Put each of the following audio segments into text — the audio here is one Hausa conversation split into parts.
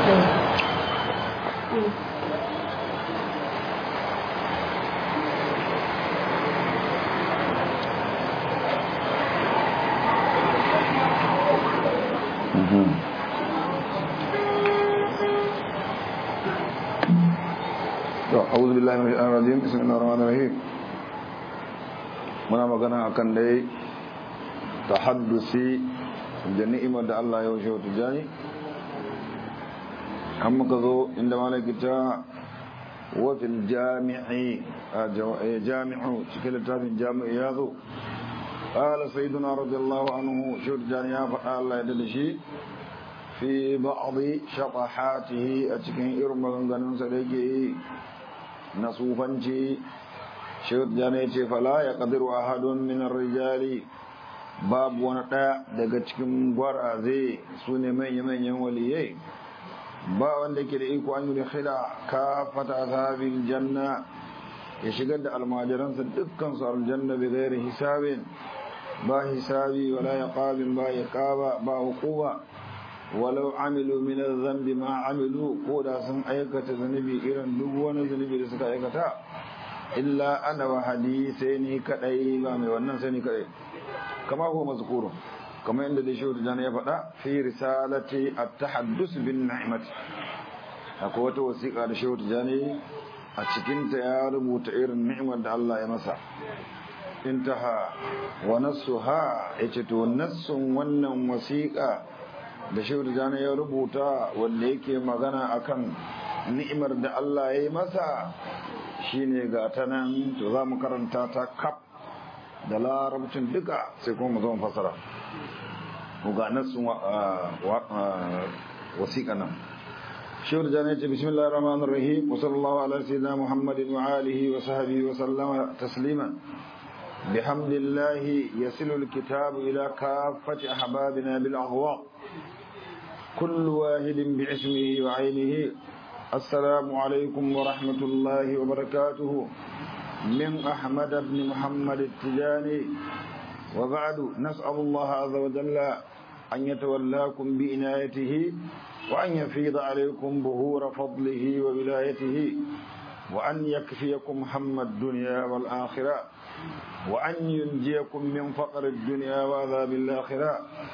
أعوذ بالله من الشيطان الرجيم بسم الله الرحمن الرحيم muna magana akan dai tahaddusi da ni'imar da Allah ya wuce wata jani an muka zo inda malakita wafil jami'i jami'u cikin littafin jami'i ya zo ƙala sayyiduna radiyallahu anhu shi wata jani ya faɗa Allah ya dada shi fi ba'adhi shaqahatihi a cikin irin maganganunsa da yake yi na sufanci shehud jana ya ce fala ya ƙadiru a hadun minar rijali babu wani ɗaya daga cikin gwaraze su ne manya-manyan waliyai ba wanda ke da iko an yi khila ka fata ashabin janna ya shigar da almajiransa dukkan su aljanna bi gairi hisabin ba hisabi wala ya ƙabin ba ya ƙaba ba hukuma walau amilu min zambi ma amilu ko da sun aikata zunubi irin duk wani zunubi da suka aikata illa ana wa sai ni kadai ba mai wannan sai ni kadai kama ko mazkuru kama inda da shi da ya faɗa fi risalati at-tahaddus bin ni'mati akwai wata wasiƙa da shi da a cikin ta ya rubuta irin ni'imar da Allah ya masa intaha wa nassuha yace to nassun wannan wasiƙa da shehu jana ya rubuta wanda yake magana akan ni'imar da Allah ya yi masa shine ga ta nan to za mu karanta ta kaf da larabcin duka sai kuma mu zama fasara mu ga nasun wasiƙa nan shehu jana ya ce bismillahir rahmanir rahim wa sallallahu ala sayyidina muhammadin wa alihi wa sahbihi wa sallama tasliman بحمد الله يصل الكتاب إلى كافة أحبابنا بالأغواء كل واحد باسمه وعينه السلام عليكم ورحمة الله وبركاته من أحمد بن محمد التجاني وبعد نسأل الله عز وجل أن يتولاكم بإنايته وأن يفيض عليكم بهور فضله وولايته وأن يكفيكم هم الدنيا والآخرة وأن ينجيكم من فقر الدنيا وعذاب الآخرة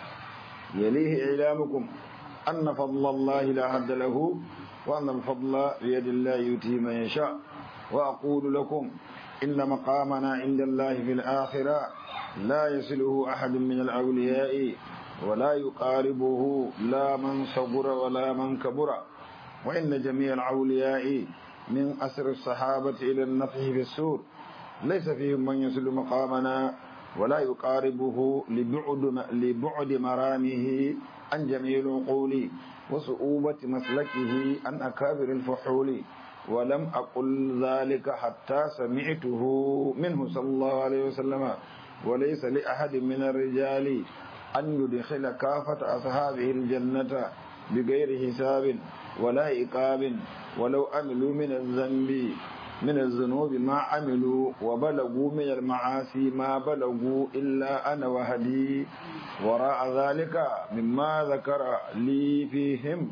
يليه إعلامكم أن فضل الله لا حد له وأن الفضل بيد الله يؤتي من يشاء وأقول لكم إن مقامنا عند الله في الآخرة لا يصله أحد من الأولياء ولا يقاربه لا من صبر ولا من كبر وإن جميع الأولياء من أسر الصحابة إلى النفح في السور ليس فيهم من يصل مقامنا ولا يقاربه لبعد لبعد مرامه عن جميع العقول وصعوبة مسلكه عن أكابر الفحول ولم أقل ذلك حتى سمعته منه صلى الله عليه وسلم وليس لأحد من الرجال أن يدخل كافة أصحابه الجنة بغير حساب ولا إقاب ولو عملوا من الذنب من الذنوب ما عملوا وبلغوا من المعاصي ما بلغوا إلا أنا وهدي وراء ذلك مما ذكر لي فيهم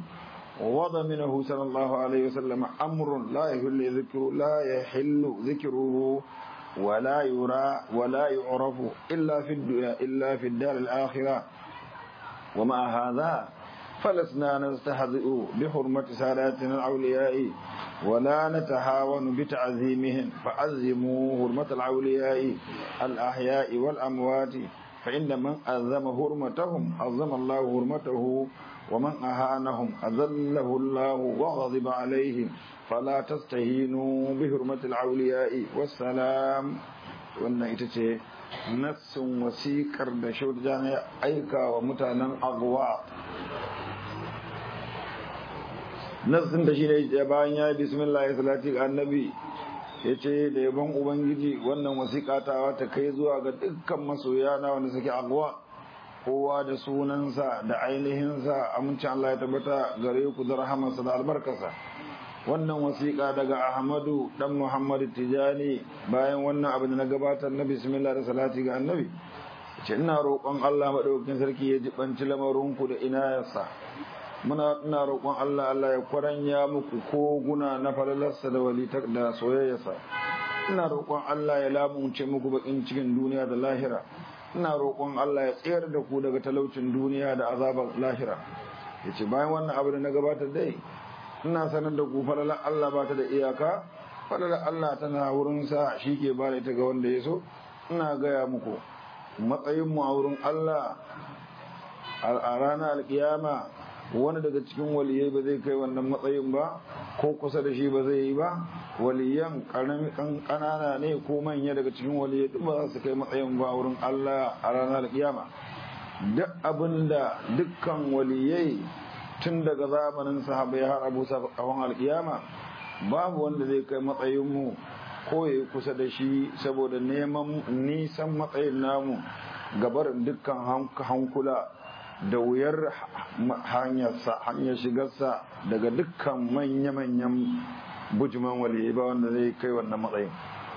وضمنه صلى الله عليه وسلم أمر لا يحل ذكر لا يحل ذكره ولا يرى ولا يعرف إلا في الدنيا إلا في الدار الآخرة ومع هذا فلسنا نستهزئ بحرمة ساداتنا الأولياء ولا نتهاون بتعظيمهم فعظموا حرمة الأولياء الأحياء والأموات فإن من أعظم حرمتهم عظم الله حرمته ومن أهانهم أذله الله وغضب عليهم فلا تستهينوا بحرمة الأولياء والسلام وأن إتتي نفس وسيكر بشور جانا أيكا ومتانا أغواء nassin da shi ne bayan ya yi bismillah ya salati ga annabi ya ce da yabon ubangiji wannan wasiƙa ta ta kai zuwa ga dukkan masoya na wanda suke agwa kowa da sunansa da ainihinsa amincin Allah ya tabbata gare ku da rahamarsa da albarkarsa wannan wasiƙa daga Ahmadu dan Muhammad Tijani bayan wannan abin da na gabatar na bismillah da salati ga annabi ce ina roƙon Allah madaukakin sarki ya jibanci lamarinku da inayarsa muna ina roƙon Allah Allah ya kwaranya muku koguna na falalarsa da walitar da soyayyarsa ina roƙon Allah ya lamunce muku bakin cikin duniya da lahira ina roƙon Allah ya tsayar da ku daga talaucin duniya da azabar lahira yace bayan wannan abu da na gabatar dai ina sanar da ku falalar Allah ba ta da iyaka falalar Allah tana wurin sa ke ba da ita ga wanda ya so ina gaya muku matsayin mu a wurin Allah a ranar alkiyama wani daga cikin waliyai ba zai kai wannan matsayin ba ko kusa da shi ba zai yi ba waliyan kanana ne ko manya daga cikin waliyai duk ba za su kai matsayin ba wurin Allah a ranar alkiyama duk abinda dukkan waliyai tun daga zamanin sahabai har abu kafin alkiyama babu wanda zai kai matsayin mu ko ya kusa da shi saboda neman nisan matsayin namu gabarin dukkan hankula da wuyar hanyarsa hanyar shigarsa daga dukkan manya-manyan bujiman waliyai ba wanda zai kai wannan matsayin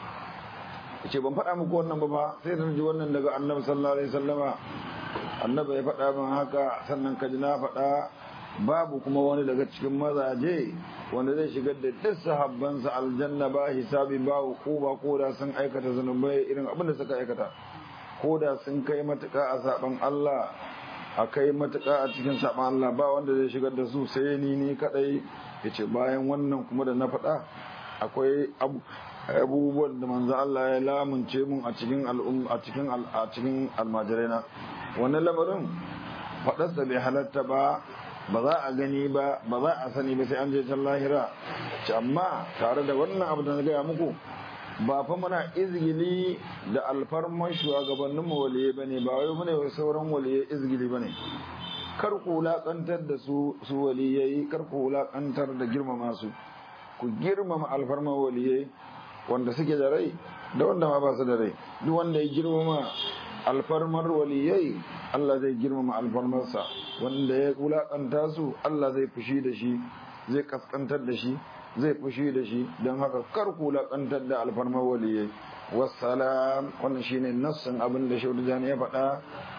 ce ban faɗa muku wannan ba ba sai da ji wannan daga annabi sallallahu alaihi wasallama annabi ya faɗa min haka sannan kaji na faɗa babu kuma wani daga cikin mazaje wanda zai shigar da duk sahabbansa aljanna ba hisabi ba ba ko da sun aikata zunubai irin abin da suka aikata ko da sun kai matuƙa a saban Allah a kai matuƙa a cikin saɓan Allah ba wanda zai shigar da su sai ni ni kaɗai ya ce bayan wannan kuma da na faɗa akwai abubuwan da manzo Allah ya lamunce mun a cikin a cikin a cikin almajirai na wannan lamarin faɗarsa bai halatta ba ba za a gani ba ba za a sani ba sai an je can lahira amma tare da wannan abu da na gaya muku ba fa muna izgili da alfarman shugabannin mu waliye bane ba wai mune wai sauran waliye izgili bane kar ku wulakantar da su su waliyai kar ku wulakantar da girmama su ku girmama alfarman waliyai wanda suke da rai da wanda ma ba su da rai duk wanda ya girmama alfarmar waliyai Allah zai girmama alfarmarsa wanda ya wulakanta su Allah zai fushi da shi zai kaskantar da shi zai fushi da shi don haka kar ku laƙantar da alfarmar waliyai wassalam wannan shine nassin abin da shaudujani ya faɗa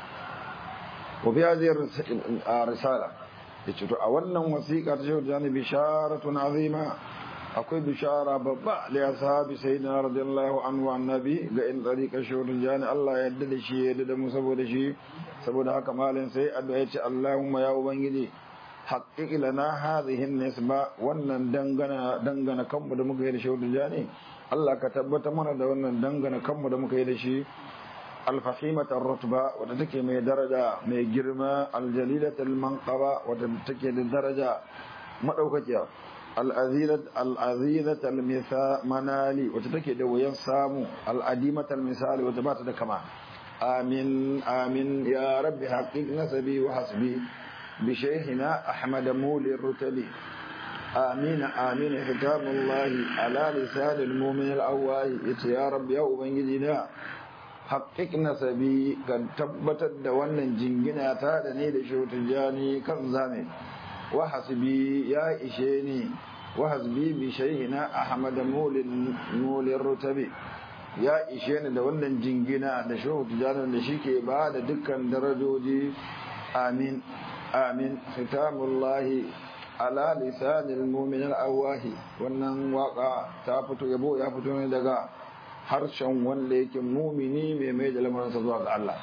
wa biya zai risala ya ce to a wannan wasiƙa ta shaudujani bisharatun azima akwai bishara babba da ya sahabi sai na radiyallahu anhu annabi ga in tsarika shaudujani Allah ya yarda da shi ya yarda da mu saboda shi saboda haka malin sai addu'a ya ce Allahumma ya ubangiji haƙiƙi lana hadhihi nisba wannan dangana dangana kanmu da muka yi da shi wadda ne Allah ka tabbata mana da wannan dangana kanmu da muka yi da shi alfahimat rutba wadda take mai daraja mai girma aljalilat almanqaba wadda take da daraja madaukakiya al'azirat al'azirat manali wadda take da wayan samu al'adimat almisali wadda ba ta da kama amin amin ya rabbi haqiq nasabi wa hasbi بشيخنا أحمد مولي الرتبي آمين آمين ختام الله على لسان المؤمن الأوائي يا رب يا أبنجدنا حقق نسبي قد تبتت دوانا جنجنا تادني لشوت الجاني كم زامي وحسبي يا إشيني وحسبي بشيخنا أحمد مولي مولي الرتبي ya ishe ni da wannan jingina da shehu tijanar da shi ke ba da dukkan darajoji amin amin khitamullahi ala lisanil mu'min al-awahi wannan waka ta fito yabo ya fito ne daga harshen wanda yake mumini mai mai da lamarinsa zuwa ga Allah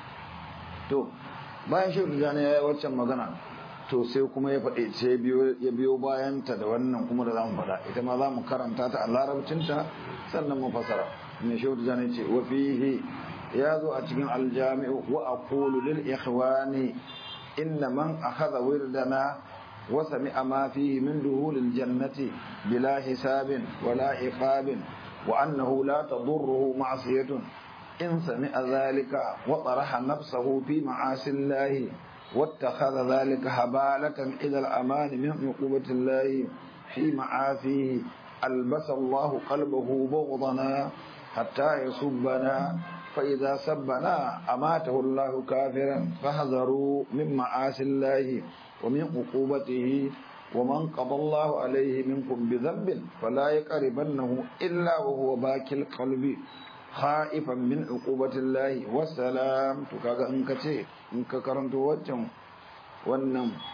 to bayan shi rijani ya yi waccan magana to sai kuma ya faɗi sai ya biyo bayan ta da wannan kuma da zamu faɗa ita ma zamu karanta ta a larabcinta sannan mu fasara mai shi rijani ce wa fihi ya zo a cikin aljami'u wa aqulu lil ikhwani إن من أخذ وردنا وسمع ما فيه من دخول الجنة بلا حساب ولا عقاب وأنه لا تضره معصية إن سمع ذلك وطرح نفسه في معاصي الله واتخذ ذلك هبالة إلى الأمان من عقوبة الله في معافيه ألبس الله قلبه بغضنا حتى يصبنا فإذا سبنا أماته الله كافرا فاحذروا من معاصي الله ومن عقوبته ومن قضى الله عليه منكم بذنب فلا يقربنه إلا وهو باكي القلب خائفا من عقوبة الله والسلام تكاغا انك تي انك كرنت وجم wannan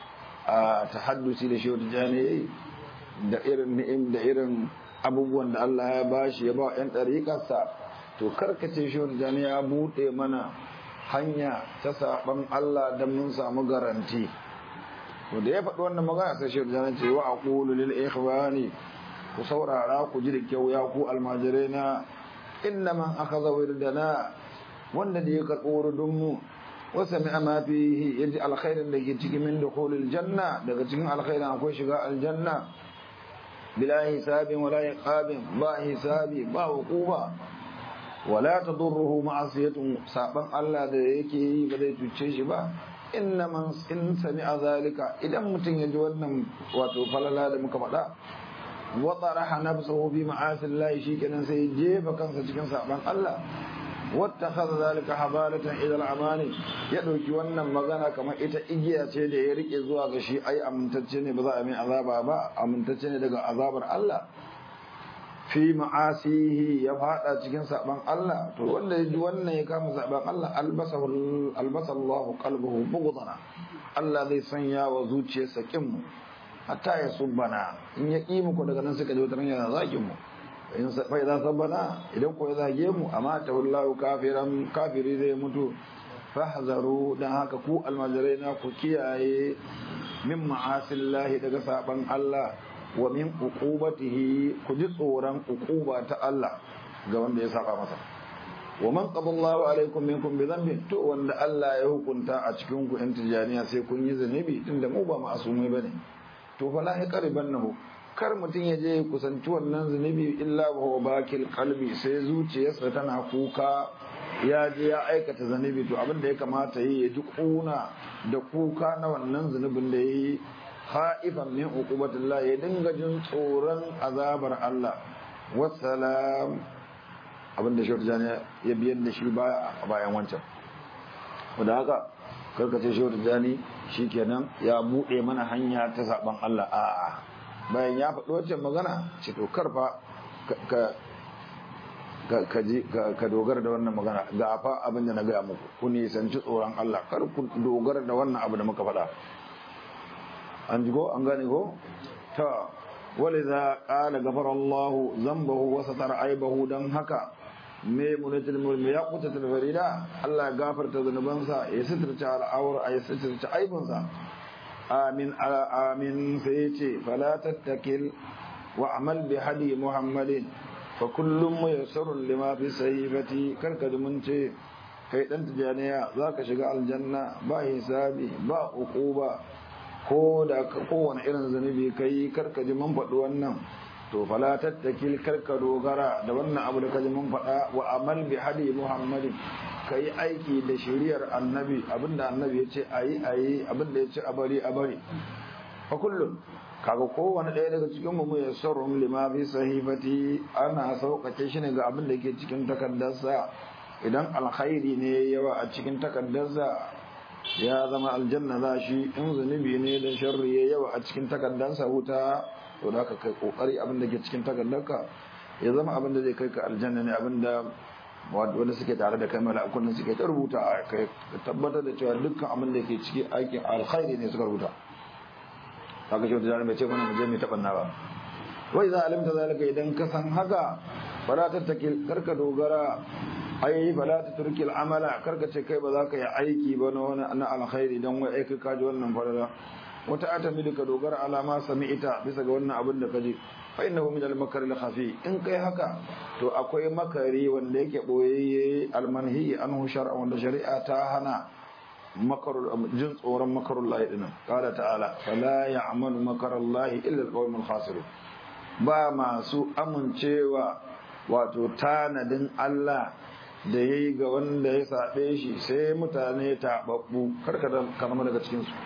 a tahaddusi da shi jani da irin ni'im da irin abubuwan da Allah ya bashi ya ba yan ɗariƙarsa to karkace shi jani ya buɗe mana hanya ta saɓan Allah don mun samu garanti to da ya faɗi wannan magana sai shi jani ce wa aqulu lil ikhwani ku saurara ku ji da kyau ya ku almajirai na inna man akhadha wirdana wanda da ya karɓo wurdun mu wa sami'a ma fihi yaji alkhairin da ke cikin min dukhulil janna daga cikin alkhairin akwai shiga aljanna bila hisabin wala iqabin ba hisabi ba hukuba wala tadurruhu ma'asiyatun saban Allah da yake yi ba zai cuce shi ba inna man in sami'a zalika idan mutum ya ji wannan wato falala da muka faɗa wa taraha nafsuhu fi ma'asillahi shikenan sai jefa kansa cikin saban Allah wattakhadha zalika habalatan ila al-amani ya dauki wannan magana kamar ita igiya ce da ya rike zuwa ga shi ai amintacce ne ba za a mai azaba ba amintacce ne daga azabar Allah fi ma'asihi ya fada cikin saban Allah to wanda ya ji wannan ya kama saban Allah albasahu albasallahu qalbuhu bughdana Allah zai sanya wa zuciyarsa kin mu hatta ya subbana in ya ki mu ko daga nan suka je wata yana zakin mu in fa idza sabbana idan ko ya zage mu amma ta wallahu kafiran kafiri zai mutu fahzaru dan haka ku almajirai na ku kiyaye min ma'asillahi daga saban Allah wa min uqubatihi ku ji tsoron uquba ta Allah ga wanda ya saba masa wa man qadallahu alaikum minkum bi dhanbin to wanda Allah ya hukunta a cikin ku in tijaniya sai kun yi zanubi tunda mu ba ma'asumai bane to fala ya qaribannahu kar mutum ya je kusanci wannan zunubi illa wa bakil qalbi sai zuciyarsa tana kuka ya je ya aikata zunubi to abin da ya kamata yi ya ji kuna da kuka na wannan zunubin da yayi haifan min uqubatillah ya dinga jin tsoron azabar Allah wassalam abin da shehu jani ya biyar da shi bayan wancan da haka karkace shehu jani shikenan ya bude mana hanya ta saban Allah a'a bayan ya faɗi wancan magana ce to karfa ka dogara da wannan magana ga fa abin da na gaya muku ku nisanci tsoron Allah kar ku dogara da wannan abu da muka faɗa an ji ko an gane ko ta wale za ƙala gafar Allah zambahu wasa tara aibahu don haka me munatil mulmi ya kuta farida Allah ya gafarta zanubansa ya sitirce al'awar ya sitirce aibinsa amin amin sai ce fala tattakil wa amal bi hadi muhammadin fa kullum muyassarun lima fi sahifati karka mun ce kai dan tijaniya zaka shiga aljanna ba hisabi ba uquba ko da kowane irin zanubi kai karka ji mun faɗi wannan to fala tattakil karka dogara da wannan abu da kaji mun faɗa wa amal bi hadi muhammadin ka yi aiki da shiriyar annabi abinda annabi ya ce a yi a yi abinda ya ce a bari a bari a kullum kaga kowane ɗaya daga cikin mu ya sarrum lima fi sahifati ana sauƙaƙe shi ne ga abin da ke cikin takardarsa idan alkhairi ne yawa a cikin takardarsa ya zama aljanna za shi in zunubi ne da sharri ya yawa a cikin takardarsa wuta to da ka kai kokari abin da ke cikin takardarka ya zama abin da zai kai ka aljanna ne abin da wanda suke tare da kai mala'ikun nan suke ta rubuta a kai tabbatar da cewa dukkan abin da ke ciki aikin alkhairi ne suka rubuta kaga shi da mai ce mana mu je mai tabanna ba wai za alimta zalika idan ka san haka fala tattakil karka dogara ai fala taturki al'amala karka ce kai ba za ka yi aiki ba na wani na alkhairi dan wai aiki ka ji wannan farala wata atamidu ka dogara alama sami'ita bisa ga wannan abin da ka ji fa innahu min al-makr al-khafi in kai haka to akwai makari wanda yake boyayye al-manhi anhu shar'a wanda shari'a ta hana makarul jin tsoron makarullahi dinan qala ta'ala fala ya'malu makarallahi illa al-qawmul khasirun ba masu amincewa wato tanadin Allah da yayi ga wanda ya sabe shi sai mutane tababbu karka da kalma daga cikin su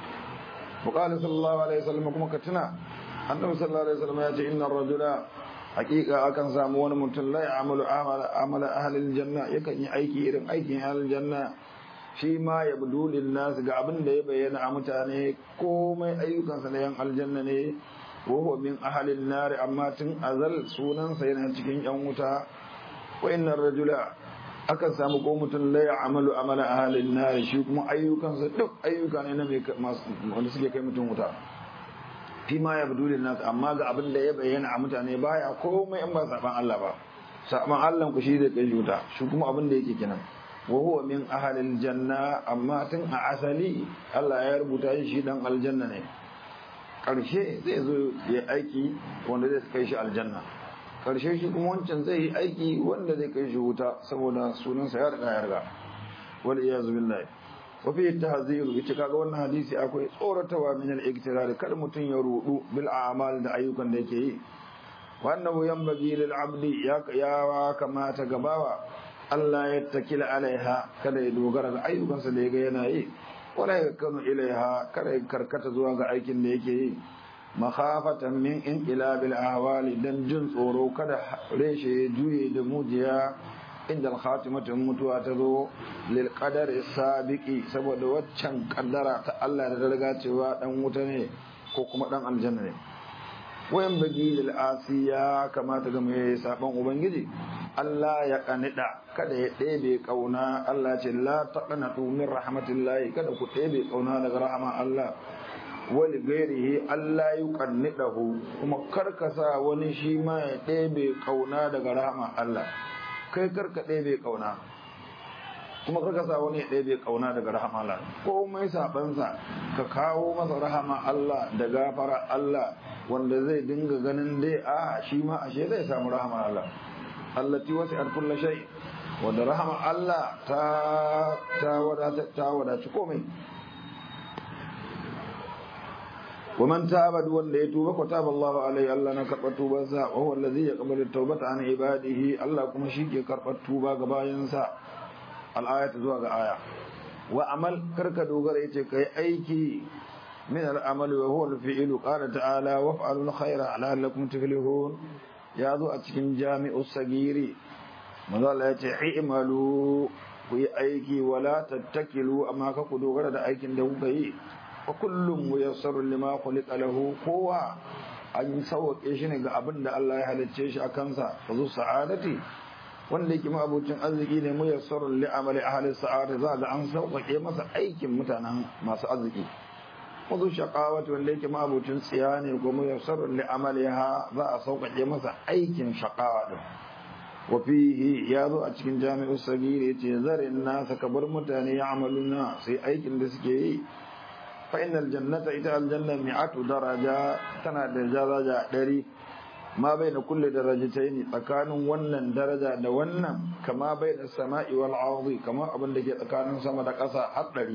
وقال صلى الله عليه وسلم kuma ka tuna annabi sallallahu alaihi wasallam ya ce inna rajula haqiqa akan samu wani mutum la ya'malu amala amala ahli aljanna yakan yi aiki irin aikin ahli aljanna shi ma yabdu lin nas ga abin da ya bayyana a mutane komai ayyukansa na yan aljanna ne wa huwa min ahli an-nar amma tun azal sunansa yana cikin yan wuta wa inna rajula akan samu ko mutum la ya'malu amala ahlin nar shi kuma ayyukansa duk ayyuka ne na mai wanda suke kai mutum wuta fi ma ya budu nas amma ga abin da ya bayyana a mutane baya komai in ba saban Allah ba saban Allah ku shi zai kai wuta shi kuma abin da yake kenan wa huwa min ahlil janna amma tun a asali Allah ya rubuta shi dan aljanna ne karshe zai zo ya aiki wanda zai kai shi aljanna karshe shi kuma wancan zai yi aiki wanda zai kai shi wuta saboda sunansa ya riga ya riga wal iyazu billahi wa fi tahziru ita kaga wannan hadisi akwai tsoratawa min al-iktirar kar mutun ya rudu bil a'mal da ayyukan da yake yi wannan yanbaghi lil abdi ya ya kamata gabawa Allah ya takila alaiha kada ya dogara ga ayyukansa da yaga yana yi wala ya kanu ilaiha kada ya karkata zuwa ga aikin da yake yi makhafatan min inqilabil ahwali dan jin tsoro kada reshe juye da mujiya inda al-khatimatin mutuwa ta zo lil qadar sabiqi saboda waccan kaddara ta Allah da riga cewa dan wuta ne ko kuma dan aljanna ne wayan bagi lil asiya kamata ga mai saban ubangiji Allah ya kanida kada ya ɗebe kauna Allah ce la taqnatu min rahmatillahi kada ku ɗebe kauna daga rahama Allah wali gairihi Allah yi kannidahu kuma karkasa wani shi ma ya ɗebe kauna daga rahama Allah kai karka ɗebe kauna kuma karkasa wani ya ɗebe kauna daga rahama Allah komai sabansa ka kawo masa rahama Allah da gafara Allah wanda zai dinga ganin dai a shi ma ashe zai samu rahama Allah allati wasi'at kulli shay wanda rahama Allah ta ta wadata ta wadaci komai ومن تاب دون يتوب فتاب الله عليه الله نكرب توبة وهو الذي يقبل التوبة عن عباده الله كما شيك يكرب التوبة غباينسا الآية زوغ آية وعمل كرك دوغر يتك أيكي من العمل وهو الفعل قال تعالى وافعلوا الخير لعلكم تفلحون يا ذو أتكن جامع الصغير ماذا لا يتعملوا في أيكي ولا تتكلوا أما كدوغر دوغر دا أيكي دوغر wa kullum muyassarun lima khuliqa lahu kowa an sauke shi ne ga abin da Allah ya halicce shi a kansa fa zu sa'adati wanda yake mabucin arziki ne muyassarun li amali ahli sa'ada za ga an sauƙaƙe masa aikin mutanen masu arziki wa zu shaqawati wanda yake mabucin tsiya ne ko muyassarun li amaliha za a sauƙaƙe masa aikin shaqawa din wa fihi ya zo a cikin jami'u sagiri yace zarin nasa kabar mutane ya amaluna sai aikin da suke yi فإن الجنة إذا الجنة مئة درجة تنا درجة دري ما بين كل درجتين تكان ونن درجة دونن كما بين السماء والأرض كما أبن لك تكان سما دقصا حطري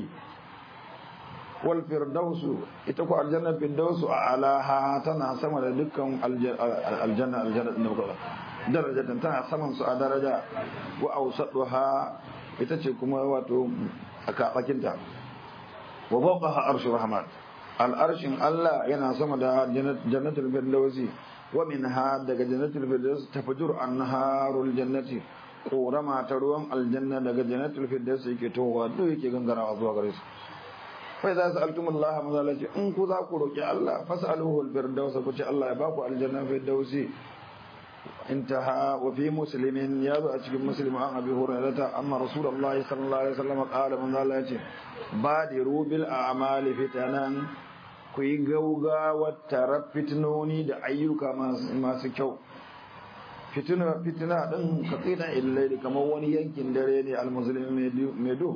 والفردوس إتكو الجنة الفردوس أعلاها تنا سما دكم الجنة الجنة درجة تنا سما سا درجة وأوسطها إتكو واتو أكاكنتا wa fawqaha arshu rahman al'arshin Allah yana sama da jannatul firdausi wa minha daga jannatul firdaus tafjur anharul jannati korama ta ruwan aljanna daga jannatul firdaus yake towa duk yake gangarawa zuwa gare su fa idza sa'altumullaha mazalati in ku za ku roki Allah fas'aluhu al-firdaus ku ce Allah ya ba ku aljanna firdausi انتهى وفي مسلم يابا أتكلم مسلم عن أبي هريرة أن رسول الله صلى الله عليه وسلم قال من ذلك بادروا بالأعمال فتنا كي غوغا وترى فتنوني دا أيوكا ما سكو fitina fitina din ka tsina illai kamar wani yankin dare ne almuslimin medu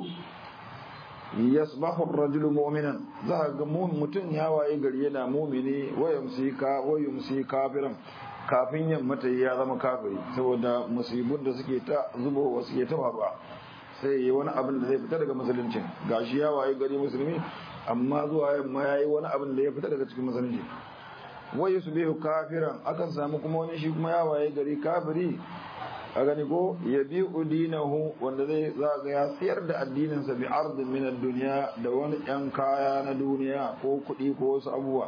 yasbahu ar-rajulu mu'minan za ga mutum ya waye gari yana mu'mini wa yumsi ka wa yumsi kafiran kafin yamma ta ya zama kafiri saboda musibun da suke ta zubowa suke ta faruwa sai yi wani abin da zai fita daga musuluncin gashi ya waye gari musulmi amma zuwa yamma ya yi wani abin da ya fita daga cikin musulunci wai su biyu kafiran akan samu kuma wani shi kuma ya waye gari kafiri a gani ko ya bi udinahu wanda zai zaga ya siyar da addininsa bi ardin min duniya da wani yan kaya na duniya ko kuɗi ko wasu abubuwa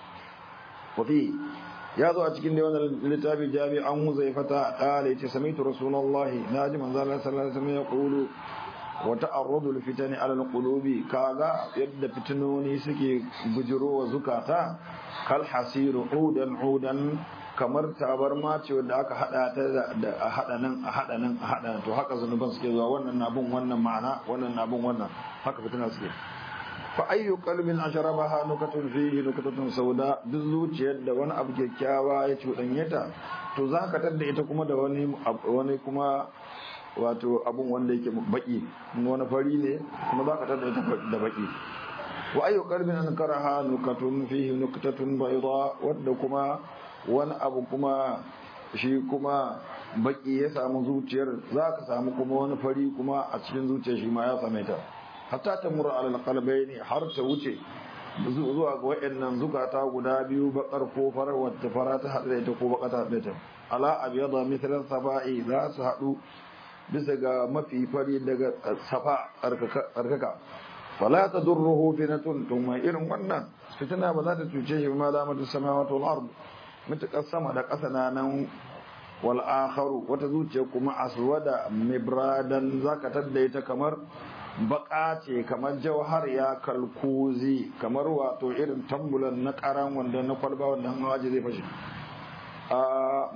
wafi ya zo a cikin da wannan littafi jami an huzaifata qala yace sami'tu rasulullahi naji manzo Allah sallallahu alaihi wasallam ya qulu wa ta'arrudu fitani ala alqulubi kaga yadda fitinoni suke bujiro wa zukata kal hasiru udan udan kamar tabarma ce wanda aka hada ta da a hada nan a hada nan a hada to haka zanuban suke zuwa wannan na bin wannan ma'ana wannan na bin wannan haka fitina suke fa ayyu qalbin ashrabaha nukatun fihi nukatun sauda duk zuciyar da wani abu kyakkyawa ya cuɗanye ta to za ka tadda ita kuma da wani wani kuma wato abun wanda yake baki wani fari ne kuma za ka tadda ita da baki wa ayyu qalbin ankaraha nukatun fihi nukatun bayda wadda kuma wani abu kuma shi kuma baki ya samu zuciyar za ka samu kuma wani fari kuma a cikin zuciyar shi ma ya same ta hatta ta mura alal qalbayni har ta wuce zuwa ga wayannan zukata guda biyu bakar ko farar wata fara ta hada ita ko baka ta hada ita ala abyada mithlan safa'i za su hadu bisa ga mafi fari daga safa tsarkaka fala tadurruhu fitnatun to mai irin wannan fitina ba za ta cuce shi ma da mata samawati wal ard mutakar sama da ƙasa na nan wal akharu wata zuciya kuma aswada mibradan zaka tadda ita kamar baka ce kamar jauhar ya kalkuzi kamar wato irin tambulan na karan wanda na kwalba wanda an waje zai fashe a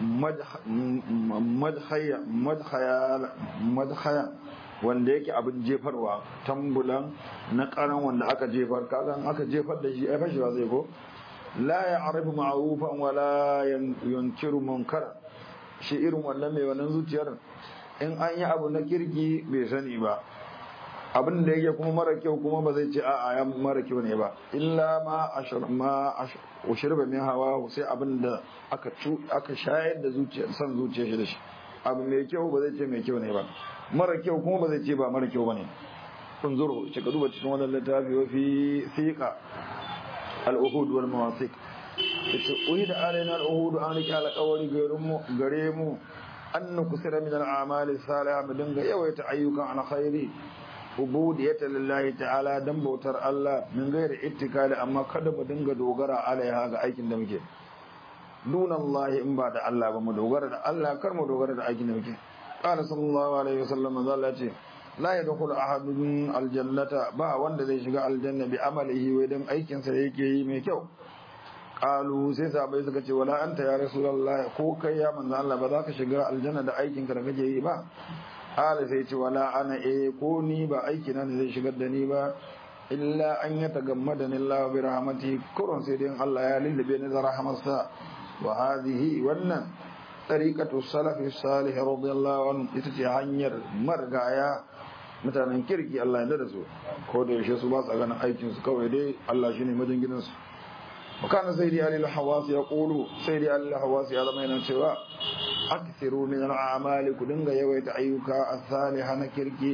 madhaya wanda yake abin jefarwa tambulan na karan wanda aka jefar kagan aka jefar da shi ai fashewa zai ko la ya arifu ma'rufan wala yunkiru munkar shi irin wannan mai wannan zuciyar in an yi abu na kirki bai sani ba abin da yake kuma mara kyau kuma ba zai ce a a mara kyau ne ba illa ma ma ushirba min hawa sai abin da aka aka shayar da zuciya san zuciya shi da shi abu mai kyau ba zai ce mai kyau ne ba mara kyau kuma ba zai ce ba mara kyau bane kun zuro ce ka duba cikin wannan littafi wa fi thiqa al-uhud wal mawasiq yace uhida alaina al-uhud an rike alƙawari gare mu an nukusira min al-a'mali salihah mu dinga yawaita ayyukan alkhairi ubudiyata lillahi ta'ala dan bautar Allah min gairi ittikali amma kada mu dinga dogara alaiha ga aikin da muke dun Allah in ba da Allah ba mu dogara da Allah kar mu dogara da aikin da muke qala sallallahu alaihi wasallam Allah ce la yadkhulu ahadun aljannata ba wanda zai shiga aljanna bi amalihi wai dan aikin sa yake yi mai kyau qalu sai sahabbai suka ce wala anta ya rasulullah ko kai ya manzo Allah ba za ka shiga aljanna da aikin ka da kake yi ba Ala sai ce wala ana e ko ni ba aiki na zai shigar da ni ba illa an ya tagammada ni Allah bi rahmati kurun sai dai Allah ya lullube ni da rahmarsa wa hadhihi wannan tariqatu salafi salih radiyallahu anhu ita ce hanyar margaya mutanen kirki Allah ya da su ko da yaushe su ba su ganin aikin su kawai dai Allah shine majinginin su وكان سيدي علي الحواس يقول سيدي علي الحواس هذا ما ينشوا أكثروا من الأعمال كدنغ يويت أيوكا الصالحة نكركي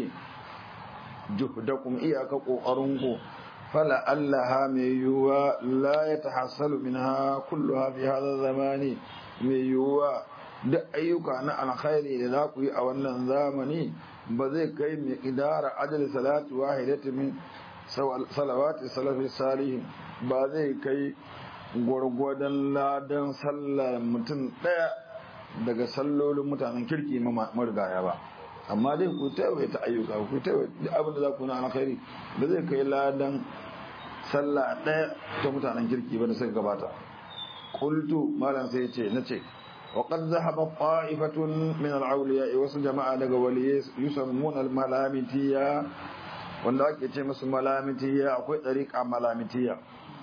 جهدكم إياك قرنكو فلعلها ميوا لا يتحصل منها كلها في هذا الزمان ميوا da ayyuka na alkhairi da za ku yi a wannan zamani ba zai kai mai idara ajal salatu wahidati min salawati salafi salihin ba zai kai gwargwadon ladan sallar mutum ɗaya daga sallolin mutanen kirki marigaya ba amma dai ku tawaita ayyuka ku tawaita abin da za ku na alkhairi ba zai kai ladan sallah ɗaya ta mutanen kirki ba da suka gabata qultu malam sai ce nace وقد ذهب طائفة من الأولياء wasu jama'a daga waliyai yusammuna al-malamitiya wanda ake ce musu malamitiya akwai ɗariƙa malamitiya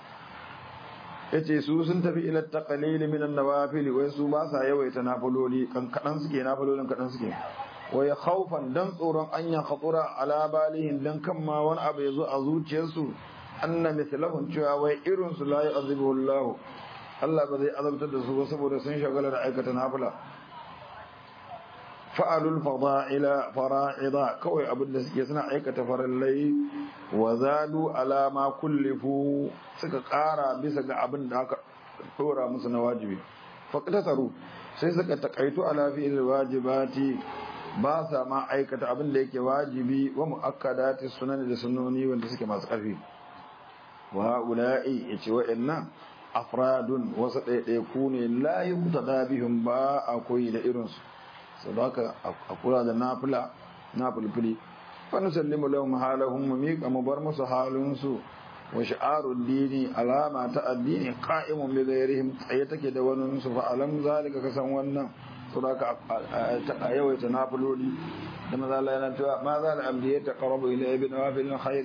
yace su sun tafi ila taqlil min an-nawafil wai su ba sa yawaita nafiloli kan kadan suke nafilolin kadan suke wai khaufan dan tsoron an ya khatura ala balihim dan kan ma wani abu yazo a zuciyarsu anna mithlahum cewa wai irin su la yu'adhibuhu Allah Allah ba zai azabtar da su ba saboda sun shagala da aikata nafila fa'alul fada'ila fara'ida kawai abin da suke suna aikata farallai wa zalu ala ma kullifu suka ƙara bisa ga abin da aka dora musu na wajibi faqtasaru sai suka takaitu ala fi'il wajibati ba sa ma aikata abin da yake wajibi wa muakkadati sunan da sunnoni wanda suke masu ƙarfi wa ula'i yace wa'annan afradun wasu ɗaiɗaiku ne la yuqtada bihim ba a koyi da irinsu sau da haka a kula da nafila nafilfili wani sallimu lahum halahum mu miƙa mu bar musu halinsu wa sha'arun dini alama ta addini qa'imun bi ghairihim tsaye take da wani su fa alam zalika ka san wannan sau da haka a yawaita nafiloli da maza Allah yana cewa ma za da abdi ya taqarrabu ila ibn wafil khair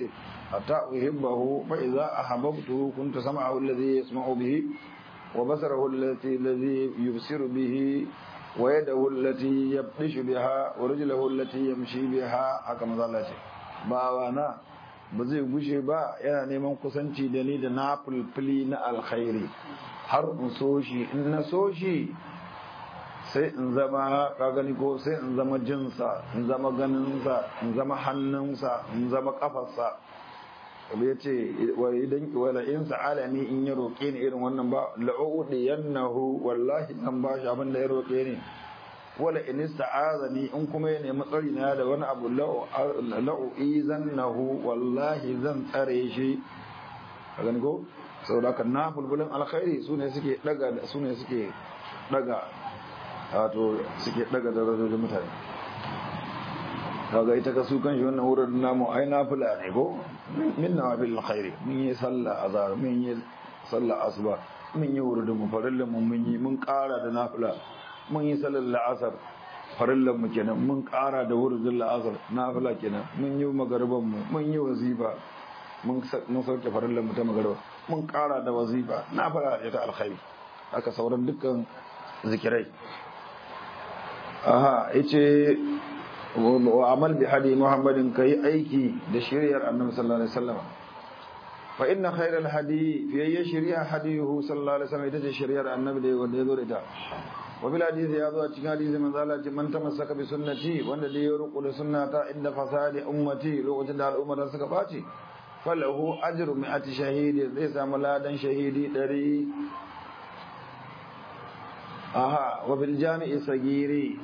حتى أحبه فإذا أحببته كنت سمعه الذي يسمع به وبصره التي الذي يبصر به ويده التي يبطش بها ورجله التي يمشي بها هكذا الله باوانا ba zai gushe ba yana neman kusanci da ni da na fulfili na alkhairi har in so shi in na so shi sai in zama kagani ko sai in zama jinsa in zama ganinsa in zama hannunsa in zama kafarsa ya ce idan wala in sa'ala ni in ya roƙe ni irin wannan ba la'udi yannahu wallahi zan ba shi abin da ya roƙe ni wala in ista'azani in kuma ya nemi tsari na da wani abu la'u'i zannahu wallahi zan tsare shi a gani ko saboda kan na bulbulin alkhairi su ne suke daga su ne suke daga wato suke daga darajojin mutane kaga ita ka su kan shi wannan wurin namu ai nafila ne ko min nawafil alkhairi mun yi sallah azhar mun yi sallah asuba mun yi wurin mu farillin mu mun yi mun kara da nafila mun yi sallar la'asar farillan mu kenan mun kara da wurin la'asar nafila kenan mun yi magarban mu mun yi wazifa mun mun sauke farillan mu ta magarba mun kara da wazifa nafila ita alkhairi haka sauran dukkan zikirai aha yace wa amal bi hadi muhammadin kai aiki da shiriyar annabi sallallahu alaihi wasallam fa inna khayral hadi fi ayyi shari'a hadiyuhu sallallahu alaihi wasallam ita ce shiriyar annabi da wanda ya zo da ita wa bil hadisi ya zo a cikin hadisi manzo Allah ce man tamassaka bi sunnati wanda da ya ruku da sunnata inda fasadi ummati lokacin da al'ummar suka baci falahu ajru mi'ati shahidi zai samu ladan shahidi 100 aha wa bil jami'i sagiri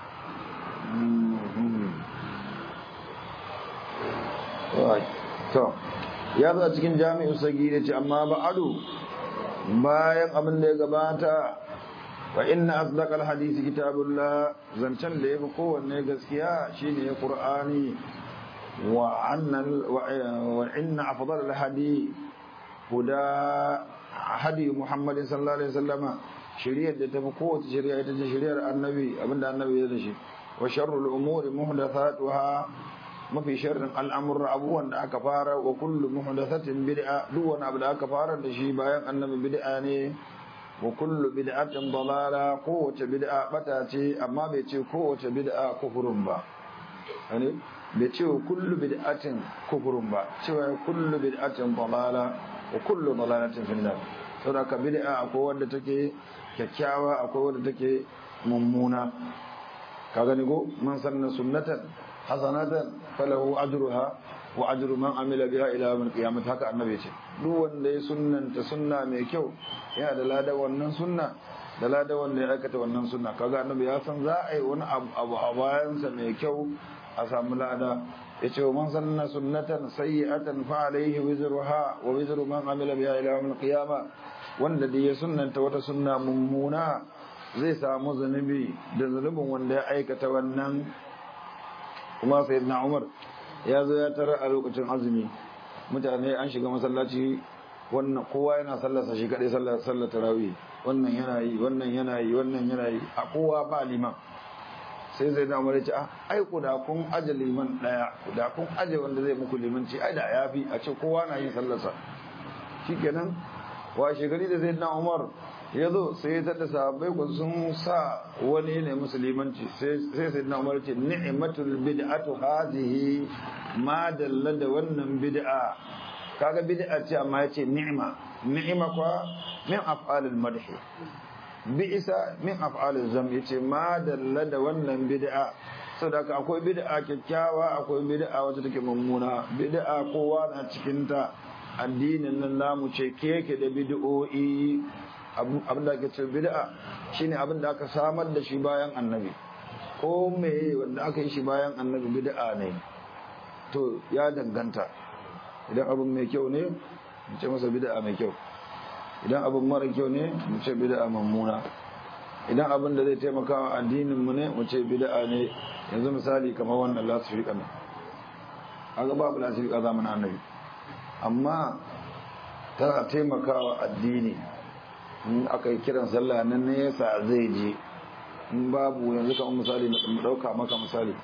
to ya zo a cikin jami'in sagiri ce amma ba'adu bayan abin da ya gabata fa inna asdaqal hadisi kitabullah zancen da yafi kowanne gaskiya shine qur'ani wa anna wa inna afdal al hadi huda hadi muhammadin sallallahu alaihi wasallama shari'ar da tafi kowace shari'a ita ce shari'ar annabi abinda annabi ya da shi wa sharrul umuri muhdathatuha mafi sharrin al'amurra abubuwan da aka fara wa kullu muhdathatin bid'a duk wani abu da aka fara da shi bayan annabi bid'a ne wa kullu bid'atin dalala kowace bid'a bata ce amma bai ce kowace bid'a kufurun ba ne bai ce kullu bid'atin kufurun ba cewa kullu bid'atin dalala wa kullu dalalatin fil nar saboda ka bid'a akwai wanda take kyakkyawa akwai wanda take mummuna ka gani go man sanna sunnatan hasanatan falahu ajruha wa ajru man amila biha ila yawm al-qiyamah haka annabi ce duk wanda ya sunnanta sunna mai kyau yana da lada wannan sunna da lada wanda ya aikata wannan sunna kaga annabi ya san za a yi wani abu a bayansa mai kyau a samu lada yace man sanna sunnatan sayyi'atan fa alayhi wizruha wa wizru man amila biha ila yawm al-qiyamah wanda da ya sunnanta wata sunna mummuna zai samu zunubi da zunubin wanda ya aikata wannan kuma sayyidina Umar ya zo ya tara a lokacin azumi mutane an shiga masallaci wannan kowa yana sallarsa shi kadai sallar sallar tarawih wannan yana yi wannan yana yi wannan yana yi a kowa ba liman sai sai da Umar ya ce ai ku da kun aje liman daya ku da kun aje wanda zai muku limanci ai da yafi a ce kowa na yin sallarsa shikenan washe gari da sayyidina Umar ya zo sai ya tada sahabbai ku sun sa wani ne musulmanci sai sai na umar ce ni'matul bid'atu hadhihi ma dalla da wannan bid'a kaga bid'a ce amma yace ni'ma ni'ma kwa min af'alil madh bi'sa min af'alil zam yace ma dalla da wannan bid'a saboda akwai bid'a kyakkyawa akwai bid'a wacce take mummuna bid'a kowa na cikin ta addinin nan namu ce keke da bid'o'i abin da ake ce bid'a shine abin da aka samar da shi bayan annabi ko me wanda aka yi shi bayan annabi bid'a ne to ya danganta idan abin mai kyau ne mu ce masa bid'a mai kyau idan abin mara kyau ne mu ce bid'a mummuna idan abin da zai taimaka wa addinin mu ne mu ce bid'a ne yanzu misali kamar wannan lasifika ne aga babu lasifika zamanin annabi amma tana taimakawa addini in aka yi kiran sallah nan nesa zai je in babu yanzu kamar misali mu dauka maka misali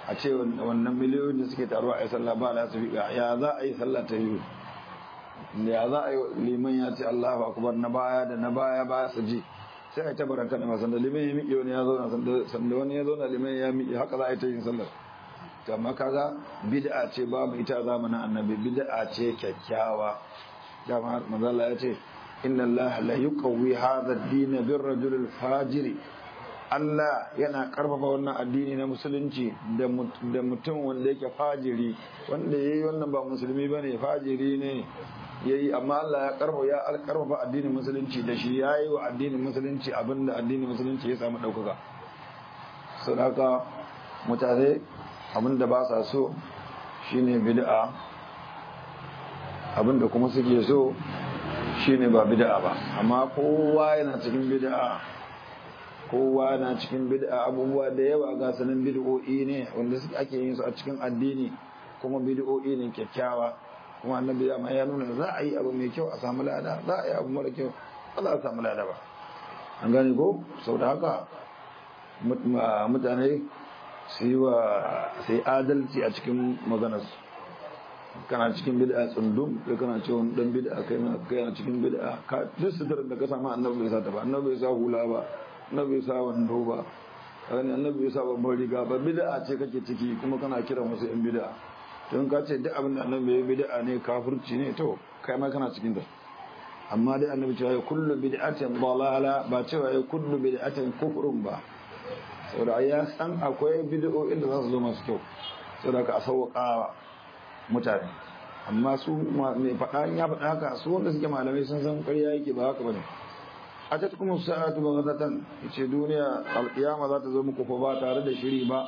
a ce wannan miliyoyin da suke taruwa a yi sallah ba la su ya za a yi sallah ta yi ya za a yi liman ya ce Allahu akbar na baya da na baya ba su ji sai a yi tabaran kan ma sanda liman ya miƙe wani ya zauna sanda wani ya zauna liman ya miƙe haka za a yi ta yin sallar amma kaga bid'a ce babu ita zamanin annabi bid'a ce kyakkyawa dama manzala ya ce inna allaha la yuqawwi hadha ad-din bir rajul al-fajir Allah yana karfafa wannan addini na musulunci da mutum wanda yake fajiri wanda yayi wannan ba musulmi bane fajiri ne yayi amma Allah ya karfafa ya karfafa addinin musulunci da shi yayi wa addinin musulunci abinda addinin musulunci ya samu daukaka sadaka mutane abinda ba sa so shine bid'a abinda kuma suke so shine ba bid'a ba amma kowa yana cikin bid'a kowa na cikin bid'a abubuwa da yawa ga sanin bid'o'i ne wanda suke ake yin su a cikin addini kuma bid'o'i ne kyakkyawa kuma annabi ya ya nuna za a yi abu mai kyau a samu lada za a yi abu mara kyau ba za a samu lada ba an gane ko sau da haka mutane su yi wa sai adalci a cikin maganarsu kana cikin bid'a tsundum kai kana cewa dan bid'a kai na kai na cikin bid'a ka duk sitar da ka samu annabi bai sa ta ba annabi bai sa hula ba annabi bai sa wando ba kani annabi bai sa babban riga ba bid'a ce kake ciki kuma kana kira musu yan bid'a to in ka ce duk abin da annabi ya bid'a ne kafirci ne to kai ma kana cikin ta amma dai annabi cewa kullu bid'atin dalala ba cewa kullu bid'atin kufrun ba saboda ya san akwai bid'o'in da za su zo masu kyau saboda ka sauƙa mutane amma su mai faɗa ya faɗa haka su wanda suke malamai sun san ƙarya yake ba haka bane a ta kuma sa'atu ba gatatan ce duniya alƙiyama za ta zo muku fa ba tare da shiri ba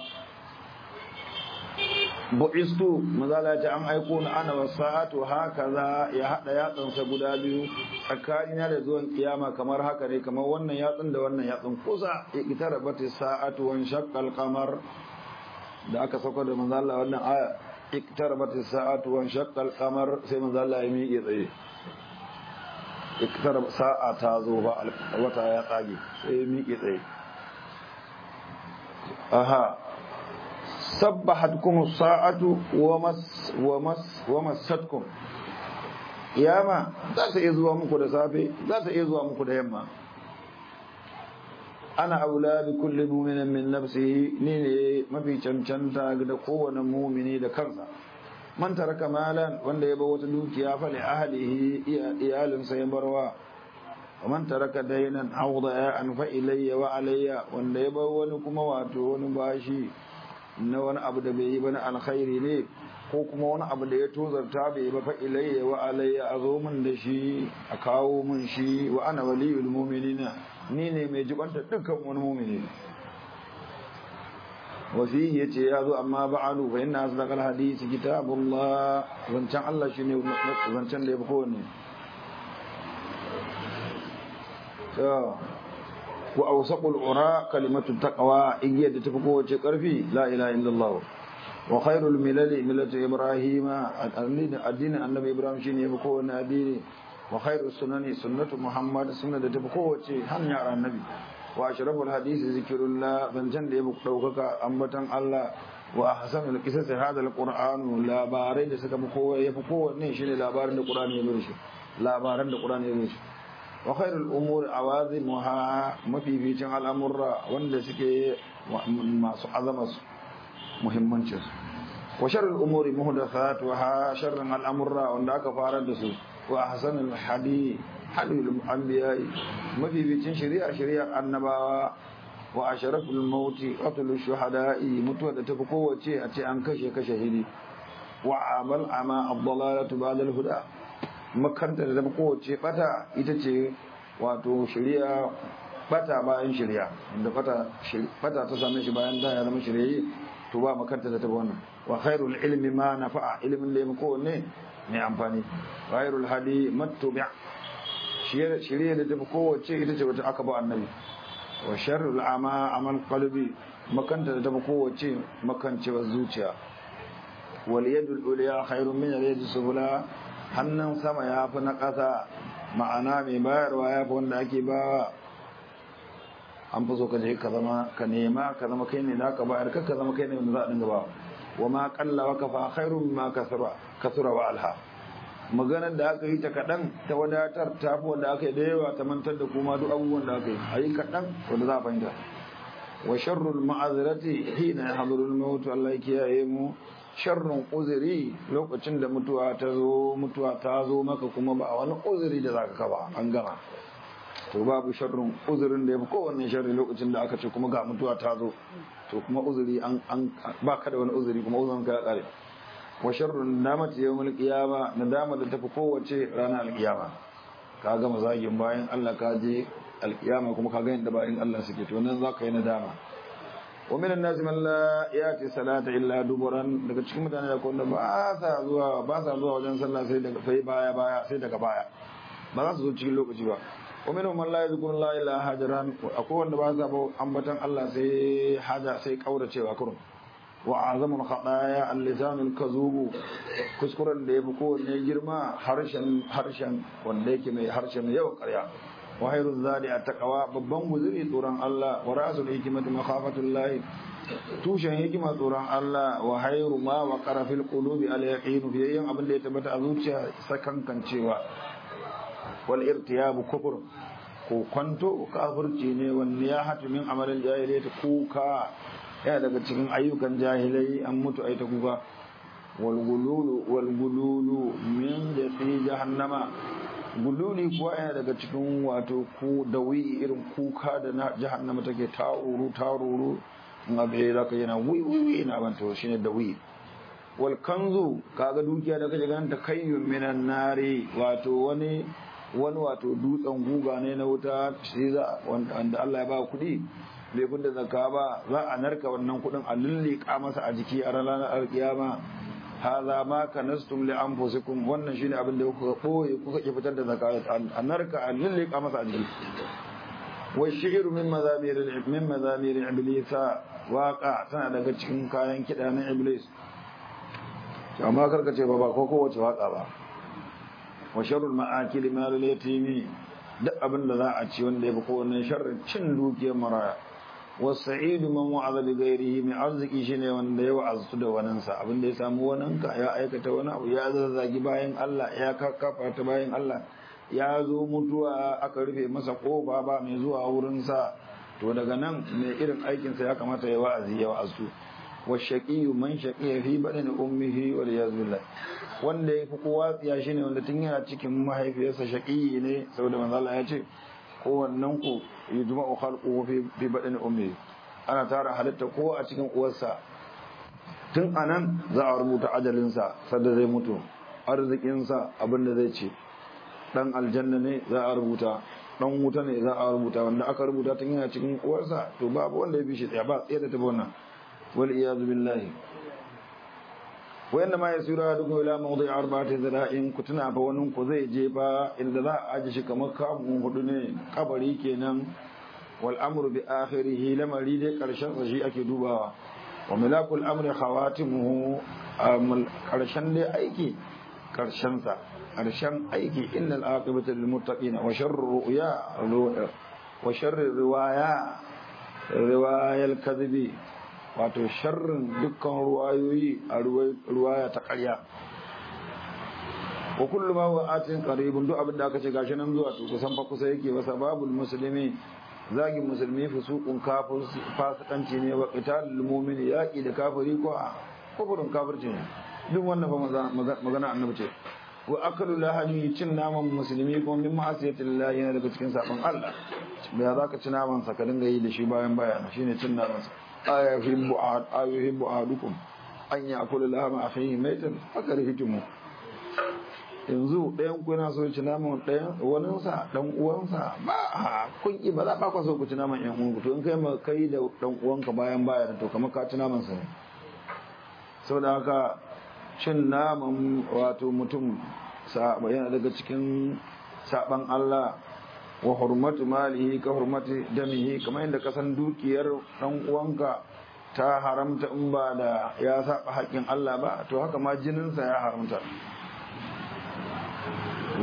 bu'istu mazala ta an aiko na ana wa sa'atu haka za ya haɗa yatsansa guda biyu tsakanina da zuwan kiyama kamar haka ne kamar wannan yatsun da wannan yatsun kusa ya ita rabata sa'atu wan shaqqal qamar da aka sauka da manzala wannan aya اقتربت الساعة وانشق القمر سي من ذا الله يميقي tsaye اقترب ساعة تازوها wata ya tsage sai miƙe tsaye aha sabbahatkum sa'atu wa mas wa mas wa masatkum kiyama za ta iya zuwa muku da safe za ta iya zuwa muku da yamma ana aula bi kulli mu'minin min nafsihi ni ne mafi cancanta da kowane mu'mini da kansa man taraka malan wanda ya bar wata dukiya fa li ahlihi iyalinsa ya barwa wa man taraka daynan awda an fa ilayya wa alayya wanda ya bar wani kuma wato wani bashi na wani abu da bai yi ba na alkhairi ne ko kuma wani abu da ya tozarta bai ba fa ilayya wa alayya a zo min da shi a kawo min shi wa ana waliyul mu'minina ni ne mai jibanta dukkan wani mu'mini wasihi yace ya zo amma ba'alu fa inna asdaqal hadisi kitabullah wancan Allah shine wancan da yafi kowanne to wa awsaqul ura kalimatu taqwa igiyar da tafi kowace karfi la ilaha illallah wa khairul milali millatu ibrahima addinin annabi ibrahim shine yafi kowanne addini wa khairus sunani sunnatu muhammad sunna da tafi kowace hanyar annabi wa ashraful hadisi zikrullah zancan da yafi daukaka ambatan Allah wa ahsanul qisas hada alquran labarai da suka fi kowa yafi kowanne shine labarin da qur'ani ya zo shi labaran da qur'ani ya zo shi wa khairul umur awazimuha mafificin al'amurra wanda suke masu azama muhimmancin wa sharrul umuri muhdathatuha sharran al'amurra wanda aka fara da su wa ahsanul hadi hadul anbiya mafificin shari'a shari'ar annabawa wa asharaful mauti qatlul shuhada'i mutuwa da tafi kowace a ce an kashe kashe hidi wa amal ama ad-dalalatu ba'da al-huda makaranta da tafi kowace bata ita ce wato shari'a bata bayan shari'a inda bata bata ta same shi bayan da ya zama shari'a to ba makaranta da tafi wannan wa khairul ilmi ma nafa'a ilmin da ya kowanne mai amfani khairul hadi mattubi' shari'a da tafi kowace ita ce wata aka ba annabi wa sharrul ama amal qalbi makanta da tafi kowace makancewar zuciya wal yadul ulya khairun min al yadi sufla hannun sama ya fi na ƙasa ma'ana mai bayarwa ya fi wanda ake ba an fi so ka je ka zama ka nema ka zama kai ne da ka bayar ka zama kai ne wanda za a dinga ba wa ma qalla wa kafa khairun ma kasura kasura wa alha maganar da aka yi ta kaɗan ta wadatar ta fi wanda aka yi da yawa ta mantar da kuma duk abubuwan da aka yi a yi kaɗan wanda za a fahimta wa sharrul ma'azirati hina yahdurul maut Allah ya kiyaye mu sharrun uzuri lokacin da mutuwa ta zo mutuwa ta zo maka kuma ba wani uzuri da zaka kaba an gama to babu sharrun uzurin da yafi kowanne sharri lokacin da aka ce kuma ga mutuwa ta zo to kuma uzuri an an baka da wani uzuri kuma uzurin ka ya kare wa sharrun nadamati yawmul qiyama nadama da tafi kowace ranar alqiyama ka gama zagin bayan Allah ka je alqiyama kuma ka ga yadda bayan Allah suke to nan zaka yi nadama wa minan nasi man la yati salata illa duburan daga cikin mutane da wanda ba sa zuwa ba sa zuwa wajen sallah sai daga sai baya baya sai daga baya ba za su zo cikin lokaci ba wa minhum man la yadhkuru la ilaha hajaran akwai wanda ba sa ba ambatan Allah sai haja sai kauracewa kurun wa azamul khataya al-lisan al-kazubu kuskuren da yafi kowanne girma harshen harshen wanda yake mai harshen yau karya wa hayru zadi at-taqwa babban guzuri tsoron Allah wa rasul hikmati makhafatullah tushen hikima tsoron Allah wa hayru ma wa qara fil qulubi al-yaqin fi yin abin da ya tabbata a zuciya sakankancewa wal irtiyabu kufur ko kwanto kafirci ne wanne ya hatu min amalin jahiliyyah kuka yana daga cikin ayyukan jahilai an mutu ai ta kuka wal gululu wal gululu min jasi jahannama gululi kuwa yana daga cikin wato ku dawi irin kuka da na jahannama take taruru taruru in abe za ka yana wi wi wi na banta shine dawi wal kanzu kaga dukiya da kaje ganin ta kayyun minan nari wato wani wani wato dutsen guga ne na wuta shi za wanda Allah ya ba kuɗi bai da zakka ba za a narka wannan kuɗin a lullika masa a jiki a ranar alkiyama hadha ma kanastum li anfusikum wannan shine abin da kuka boye kuka ki fitar da zakka a narka a lullika masa a jiki wa shi'ru min mazamir min mazamir iblis waqa tana daga cikin kayan kida na iblis amma karka ce ba ba ko kowace waka ba wa sharrul ma'akili malul yatimi duk abin da za a ci wanda ya fi kowanne sharrin cin dukiyar maraya wasa'idu man wa'aza bi ghairihi mai arziki shine wanda ya wa'azu da waninsa abin da ya samu waninka ya aikata wani abu ya zazzagi bayan Allah ya kakkafa ta bayan Allah ya zo mutuwa aka rufe masa kofa ba mai zuwa wurinsa to daga nan mai irin aikinsa ya kamata ya wa'azi ya wa'azu wa shaqiyu man shaqiya fi badani ummihi wal yazbillah wanda ya fi kowa tsiya shine wanda tun yana cikin mahaifiyarsa shaqiyi ne saboda manzo Allah ya ce kowannen ku yujma'u khalquhu fi fi badani ummi ana tara halitta ko a cikin uwarsa tun anan za a rubuta ajalinsa sadda zai mutu arzikinsa abin da zai ce dan aljanna ne za a rubuta dan wuta ne za a rubuta wanda aka rubuta tun yana cikin uwarsa to babu wanda ya bi shi tsaya ba tsaye da tafi wannan wal iyaz billahi wa inna ma yasira duk ila mawdi arba'ati zira'in kutuna fa wannan ku zai je fa inda za a aji shi kamar kamun hudu ne kabari kenan wal amru bi akhirih lamari dai karshen sa shi ake dubawa wa milakul amri khawatimuhu karshen dai aiki karshen sa karshen aiki innal aqibata lil muttaqin wa sharru ru'ya wa sharru riwaya riwayal kadhibi wato sharrin dukkan ruwayoyi a ruwaya ta ƙarya wa kullu ma huwa atin qaribun duk abin da aka ce gashi nan zuwa to kusan fa kusa yake wa sababul muslimi zagin musulmi fusuqun kafir fasikanci ne wa qitalul mu'min yaqi da kafiri ko kufurin kafirci ne duk wannan fa magana annabi ce wa akalu lahani cin naman musulmi kuma min ma'asiyatillahi yana daga cikin sabon Allah ba za ka ci naman sa ka dinga yi da shi bayan bayan shine cin naman sa ayuhibbu ayuhibbu ahadukum an ya'kula lahama akhihi maitan fakarihtumu yanzu ɗayan ku yana so ci naman ɗayan wani sa dan uwansa ba kun ki ba za ba ku so ku ci naman ƴan uwanku to in kai ma kai da dan uwanka bayan bayan to kamar ka ci naman sa ne saboda haka cin naman wato mutum yana daga cikin saban Allah wa hurmatu malihi ka hurmati damihi kamar yadda ka san dukiyar dan uwanka ta haramta in ba da ya saba haƙƙin Allah ba to haka ma jininsa ya haramta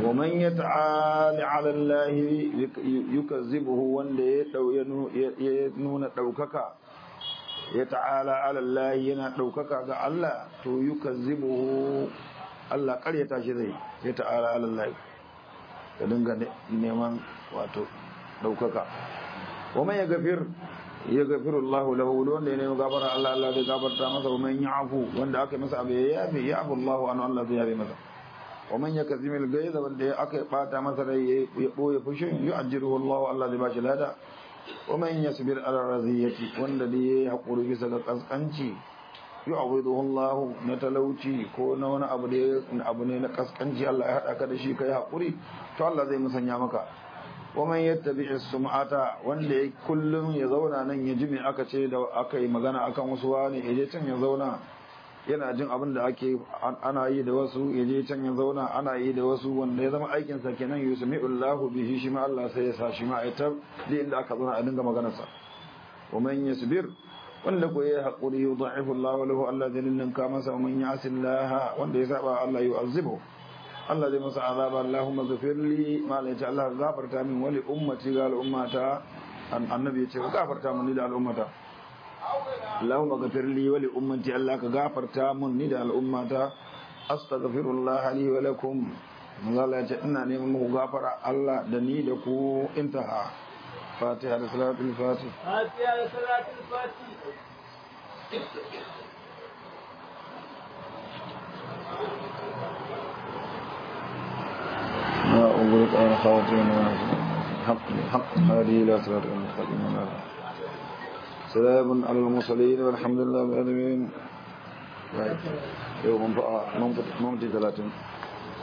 ومن يتعالى على الله يكذبه wanda ya nuna ɗaukaka ya ta'ala ala Allah yana ɗaukaka ga Allah to yukazzibuhu Allah ƙaryata shi zai ya ta'ala ala Allah ka dinga neman wato ɗaukaka ومن يغفر يغفر الله له wanda ya nemi gafara Allah Allah zai gafarta masa ومن يعفو wanda aka masa abu ya yafi ya'fu Allah an Allah zai yafi masa ومن يكذب الغيظ wanda aka bata masa rai ya boye fushin yu'ajjiruhu Allah Allah zai bashi lada ومن يصبر على الرزية wanda da yayi hakuri bisa ga kaskanci yu'awiduhu Allah na talauci ko na wani abu da abu ne na kaskanci Allah ya hada ka da shi kai hakuri to Allah zai musanya maka ومن يتبع السمعة wanda ya kullum ya zauna nan ya ji me aka ce da aka yi magana akan wasu wani ya je can ya zauna yana jin abin da ake ana yi da wasu ya je can ya zauna ana yi da wasu wanda ya zama aikin sa kenan yusmi'ullahu bihi shi ma Allah sai ya sa shi ma ita da inda aka zauna a dinga maganar sa ومن يصبر wanda ko ya haƙuri yudha'ifu Allah lahu Allah zai ninka masa man ya'si Allah wanda ya saba Allah yu'azzibu Allah zai masa azaba Allahumma ghafirli ma la ta Allah gafarta min wali ummati ga al'ummata annabi ya ce gafarta min ni da al'ummata Allahumma ghafirli wali ummati Allah ka gafarta min ni da al'ummata astaghfirullah li wa lakum Allah ya ce ina neman muku gafara Allah da ni da ku intaha Fatiha da salatul Fatih Fatiha da salatul Fatih ما أغلق أنا خواتين حق حق هذه لا صراط المستقيم سلام على المرسلين والحمد لله رب العالمين يوم ممتي ثلاثين